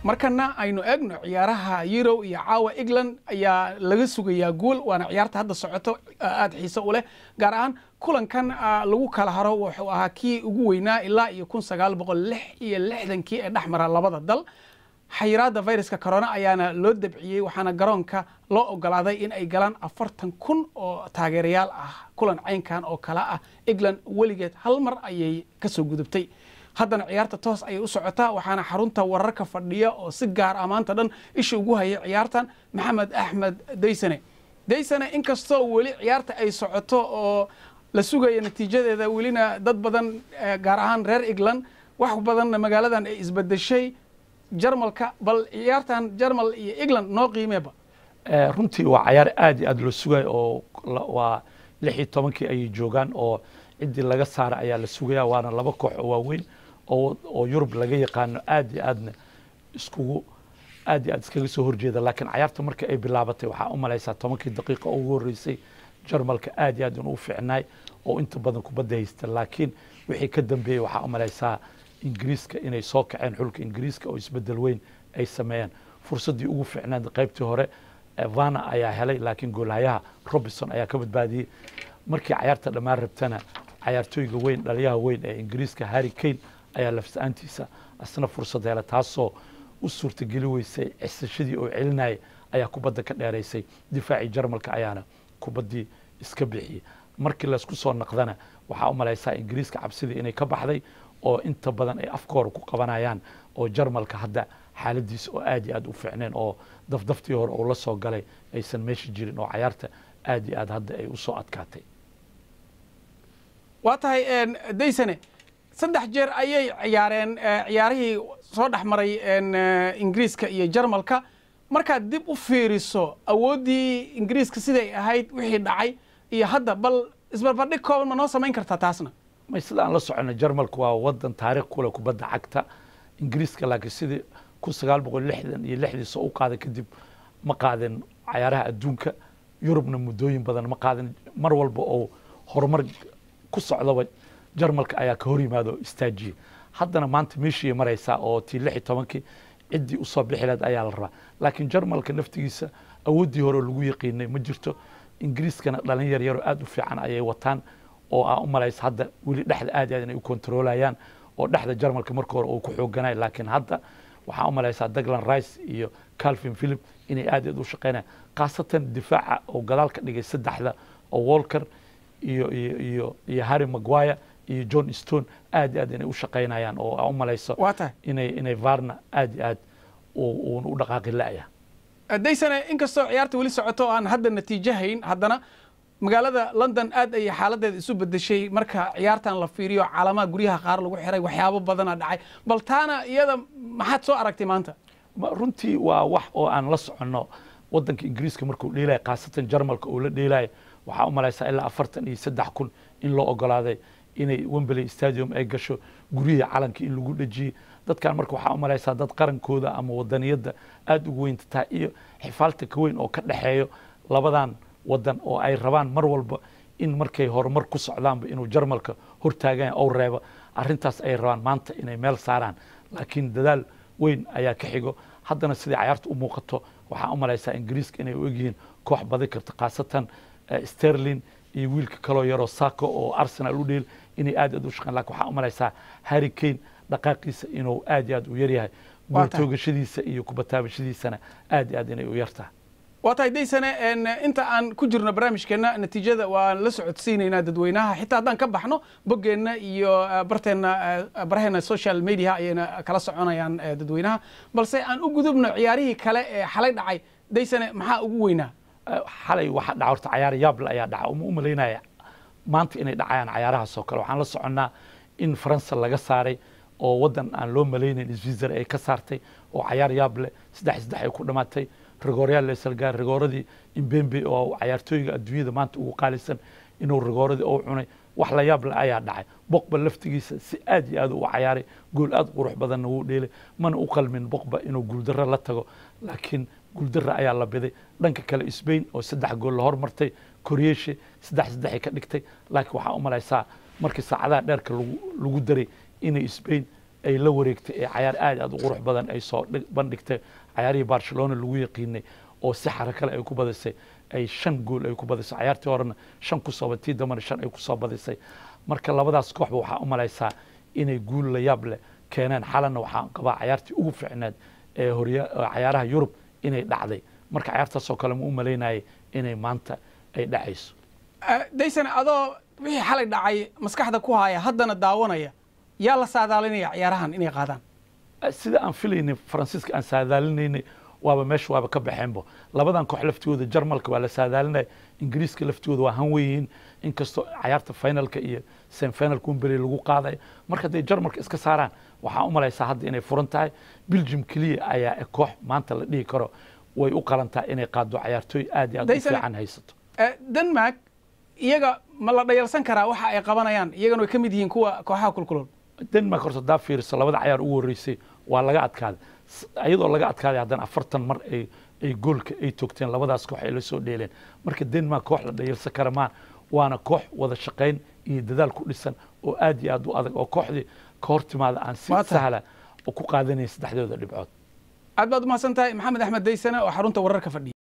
markana aynu eegno ciyaaraha euro iyo caawa england ayaa laga sugayaa guul waana ciyaarta hadda socoto aada xiise u leh gaar ahaan kulankan lagu kala haro wuxuu ahaa kii ugu weynaa ilaa iyo kun sagaal boqol lix iyo lixdankii ee dhex mara labada dal xayiraadda viruska corona ayaana loo dabciyey waxaana garoonka loo ogolaaday in ay galaan afartan kun oo taageerayaal ah kulan caynkan oo kale ah england weligeed hal mar ayay kasoo gudubtay haddana ciyaarta toos ayay u socotaa waxaana xarunta wararka fadhiya oo si gaar ah maanta dhan isha ugu hayay ciyaartan maxamed axmed daysane daysane inkastoo weli ciyaarta ay socoto oo la sugaya natiijadeeda welina dad badan gaar ahaan reer england wax badanna magaaladan ay isbedeshay jarmalka bal ciyaartan jarmal iyo england noo qiimeeba runtii waa cayaar aad iyo aad loo sugayo oo waa lix iyo tobankii ayay joogaan oo ciddii laga saara ayaa la sugaya waana laba koox oo waaweyn oo yurub laga yaqaano aad iyo aadna iskugu aad iyo aad iskaga soo horjeeda laakiin cayaarta markii ay bilaabatay waxaa u malaysaa tobankii daqiiqa ugu horreysay jarmalka aad iyo aad inuu fiicnaay oo inta badan kubadda haysta laakiin wixii ka dambeeyey waxaa u malaysaa ingiriiska inay soo kaceen xulka ingiriiska oo isbedel weyn ay sameeyeen fursaddii ugu fiicnaad qaybtii hore vana ayaa helay laakiin goolhayaha robinson ayaa ka badbaadiyey markii cayaarta dhammaan rabtana cayaartooyga weyn dhaliyaha weyn ee ingiriiska harry kane ayaa lafsa-aantiisa asna fursad hela taasoo u suurtageli weysay cisashadii oo celinaya ayaa kubadda ka dheeraysay difaacii jarmalka ayaana kubaddii iska bixiyey markii laysku soo naqdana waxaa u malaysaa ingiriiska cabsidii inay ka baxday oo inta badan ay afkoora ku qabanayaan oo jarmalka hadda xaaladiisa oo aad iyo aad u fiicneen oo dafdaftii hore uu la soo galay aysan meesha jirin oo cayaarta aad iyo aad hadda ay u soo adkaatay waa tahay daysane saddex jeer ayay ciyaareen ciyaarihii soo dhex maray ingiriiska iyo jarmalka markaad dib u fiiriso awooddii ingiriiska siday ahayd wixii dhacay iyo hadda bal isbarbardhig kooban ma noo samayn kartaa taasna may sida aan la socono jarmalka waa wadan taariikh kule kubadda cagta ingiriiska laakiin sidii kun sagaal boqol lixdan iyo lixdii soo u qaaday kadib ma qaadin cayaaraha adduunka yurubna muddooyin badan ma qaadin mar walba oo horumar ku socdaba jarmalka ayaa ka hor yimaado oo istaajiyey haddana maanta meeshii maraysaa oo tii lix iyo tobankii ciddii usoo bixi lahayd ayaa la rabaa laakiin jarmalka naftigiisa awooddii hore lagu yaqiinay ma jirto ingiriiskana dhalin yar yaroo aada u fiican ayay wataan oo aa u malaysa hadda weli dhexda aad aad inay u kontroolayaan oo dhexda jarmalka marka hore uu ku xooganay laakiin hadda waxaa u malaysaa daglan rice iyo calvin philip inay aad aad u shaqeynayaan khaasatan difaaca oo gadaal ka dhigay saddexda oo walker iyo iyo iyo iyo harry maguire iyo john stone aad aad inay u shaqeynayaan oo aa u malayso inay inay varna aad iyo aad uuna u dhaqaaqi la-ya daysane inkastoo ciyaarta weli socoto aan hadda natiijo hayn haddana magaalada london aad ayay xaaladeeda isu bedeshay marka ciyaartan la fiiriyo caalamaha guryaha qaar lagu xiray waxyaabo badana dhacay bal taana iyada maxaad soo aragtay maanta runtii waa wax oo aan la soconno wadanka ingiriiska markuu dheelaya khaasatan jarmalka uu la dheelaya waxaa u malaysaa ilaa afartan iyo saddex kun in loo ogolaaday inay wembley stadium ay gasho guryihii calanka in lagu dhejiyey dadkan marka waxaa u malaysaa dad qarankooda ama wadaniyadda aada ugu weynta tahay iyo xifaalta ka weyn oo ka dhexeeyo labadan wadan oo ay rabaan mar walba in markay horumar ku socdaanba inuu jarmalka hortaagan ou reebo arrintaas ay rabaan maanta inay meel saaraan laakiin dadaal weyn ayaa ka xigo haddana sidai cayaarta u muuqato waxaa u malaysaa ingiriiska inay u egyihiin koox badi karta khaasatan sterlin iyo wiilka kaloo yaroo sako oo arsenal u dheel inay aad aad u shaqeyn lakin waxaa u malaysaa harry kane dhaqaaqiisa inuu aad iyo aad u yaryahay guurtoogashadiisa iyo kubataabashadiisana aad iyo aad inay u yartahay waa tahay daysane inta aan ku jirno barnaamijkeenna natiijada waan la socodsiinaynaa dadweynaha xitaa haddaan ka baxno boggeenna iyo barteenna baraheena social media ayayna kala soconayaan dadweynaha balse aan u gudubno ciyaarihii kale ee xalay dhacay daysane maxaa ugu weynaa xalay waxa dhaca horta cayaar yaable ayaa dhaca uma u malaynaya maanta inay dhacayaan cayaarahaas oo kale waxaan la soconnaa in faransa laga saaray oo waddan aan loo malaynayn switzer ay ka saartay oo cayaar yaable saddex saddex ay ku dhamaatay rigooryaal leselgaar rigooradii imbembe oo cayaartooyga adduunyada maanta ugu qaalisan inuu rigooradii ou cunay wax la yaab le ayaa dhacay boqba laftigiisa si aad iyo aad u cayaaray gool aad qurux badanna wuu dheelay mana u qalmin boqba inuu guuldarro la tago laakiin guuldarra ayaa la biday dhanka kale sbain oo saddex gool la hormartay koreeshe saddex saddexay ka dhigtay laakiin waxaa u malaysaa markii saacadaha dheerka lagu daray inay sbain ay la wareegtay ee cayaar aad aad u qurux badan ay soo bandhigtay cayaarihii barcelona lagu yaqiinay oo si xarakale ay ku badisay ay shan gool ay ku badisay cayaartii horena shan ku soo tii dambana shan ay ku soo badisay marka labadaas kooxba waxaa u malaysaa inay guul la yaab leh keeneen xalana waxaan qabaa cayaartii ugu fiicneed ee horya cayaaraha yurub inay dhacday marka cayaartaasoo kale ma u malaynayay inay maanta ay dhacayso daysan adoo wixii xalay dhacay maskaxda ku haya haddana daawanaya yaa la saadaalinaya ciyaarahan inay qaadaan sida aan filaynay faransiiska aan saadaalinaynay waaba meesha waaba ka baxeenbo labadan koox laftigooda jarmalka waa la saadaalinaya ingiriiska laftigooda waa han weyihiin inkastoo cayaarta finalka iyo semifinalka umberi lagu qaadayo marka hadday jarmalka iska saaraan waxaan u malaysaa hadda inay furan tahay belgium keliya ayaa koox maanta la dhihi karo way u qalantaa inay qaado cayaartooy aad iyo aad u fiican haysato denmark iyaga ma la dhayalsan karaa waxa ay qabanayaan iyagana way ka mid yihiin kuwa kooxaha kulkulol denmark horta hadaa fiiriso labada cayaar ugu horreysay waa laga adkaaday iyadoo laga adkaaday haddana afartan mar ay ay goolka ay togteen labadaas koox ay la soo dheeleen marka denmark koox la dhayalsan kara maa waana koox wada shaqayn iyo dadaal ku dhisan oo aad iyo aad u adag oo kooxdii ka hor timaada aan si sahla ku qaadanayn saddexdooda dhibcood aad baad umahadsan tahay maxamed axmed daysane oo xarunta wararka fadhiya